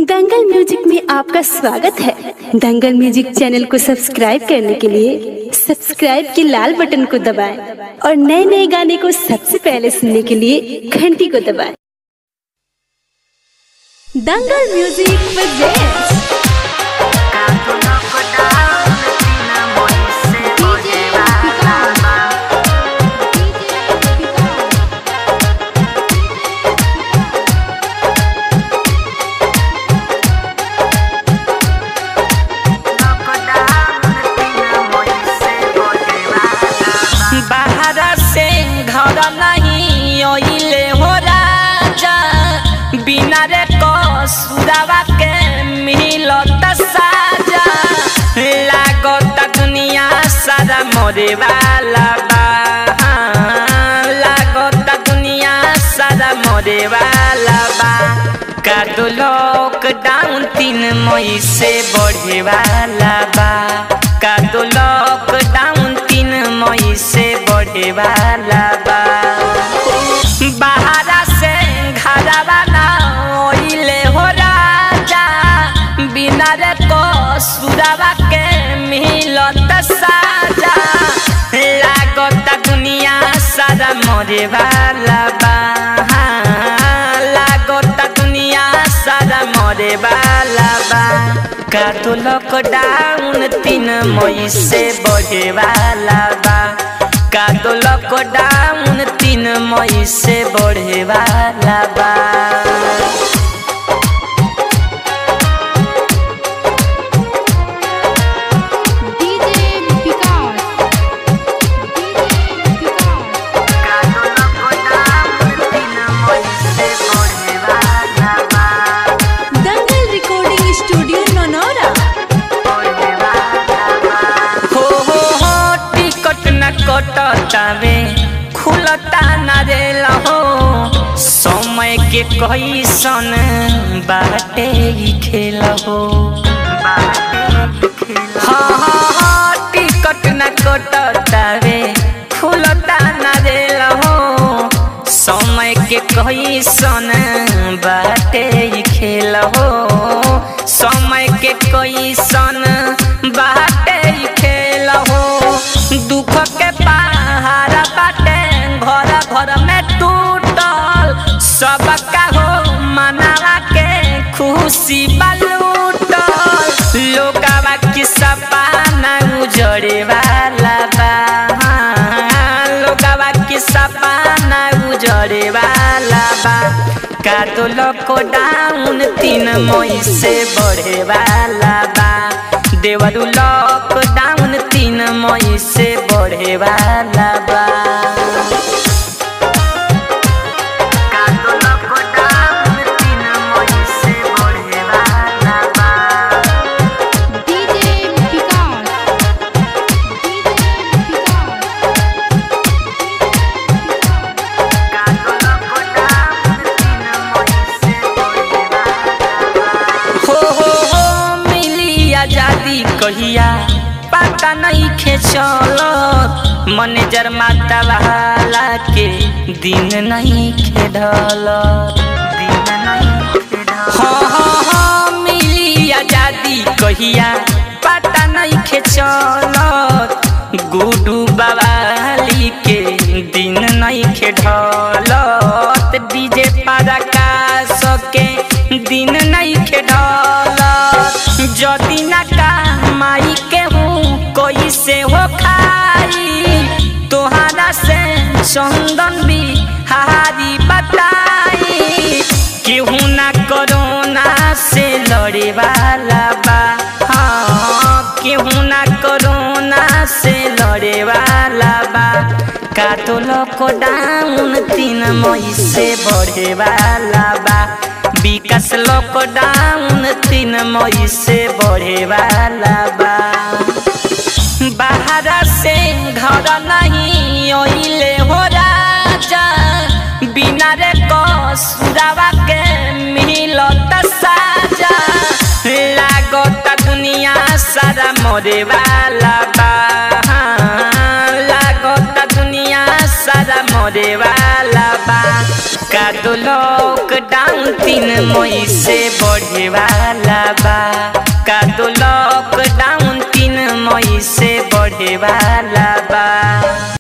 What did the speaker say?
दंगल music में आपका स्वागत है दंगल म्यूजिक चैनल को सब्सक्राइब करने के लिए सब्सक्राइब के लाल बटन को दबाएं और नए नए गाने को सबसे पहले सुनने के लिए घंटी को दबाएं दंगल म्यूजिक प्रेजेंट्स बाहर से घर नहीं ओइले हो राजा बिना रे कसुरावा के मिलत साजा लागत दुनिया सारा मरे वाला बा लागत दुनिया सारा मरे वाला बा का दो लॉकडाउन तीन मई से बढ़े वाला बा का दो लॉकडाउन तीन मई से बढ़े वाला बा बाहरा से घरवा ना ओइले हो राजा बिना रे कसुरावा के मिलत साजा लागत दुनिया सारा मरे वाला बा लागत दुनिया सारा मरे वाला बा का तो लॉकडाउन तीन मई से बढ़े वाला बा का तो लॉकडाउन तीन मई से बढ़े वाला बा DJ Vikas DJ Vikas Dangal recording studio नोनोरा हो हो हो टिकट न कटतावे खुलता न रेल हो समय के कैसन बाटे ही खेल हो हाँ हाँ हाँ टिकट न कटतावे खुलता न रेल हो समय के कैसन बाटे ही खेल हो समय के कैसन बाटे ही खेल हो दुख के पहाड़ बाटे घर घर में टूटल सबका हो मनावा के खुशी बलूटल लोकावा की सपना उजड़े वाला बा लोकावा की सपना उजड़े वाला बा का तो लॉकडाउन तीन मई से बढ़े वाला बा देवरू लॉकडाउन तीन मई से बढ़े वाला बा का तो लॉकडाउन तीन मई से बढ़े वाला बा डीजे विकास डीजे विकास हो हो हो मिली आजादी कहिया पता नहीं खे चलो मैनेजर माता वाला के दिन नहीं खेडल दिन नहीं हाँ हाँ हाँ मिली आजादी कहिया पता नहीं खे चलत गुडू बवाली के दिन नहीं खेढलत डीजे पारा का सके दिन नहीं खेढलत जदी ना कमाई के हूँ कोई से हो खाई तोहरा से चंदन भी हारी बताई केहू ना कोरोना से लड़े वाला बा हाँ केहू ना कोरोना से लड़े वाला बा का तो लॉकडाउन तीन मई से बढ़े वाला बा विकास लॉकडाउन तीन मई से बढ़े वाला बा बाहर से घर नहीं ओइले हो राजा बिना रे कसुरावा के मिलत साजा लागत दुनिया सारा मरे वाला बा लागत दुनिया सारा मरे वाला बा का तो लॉकडाउन तीन मई से बढ़े वाला बा का तो लॉकडाउन तीन मई से बढ़े वाला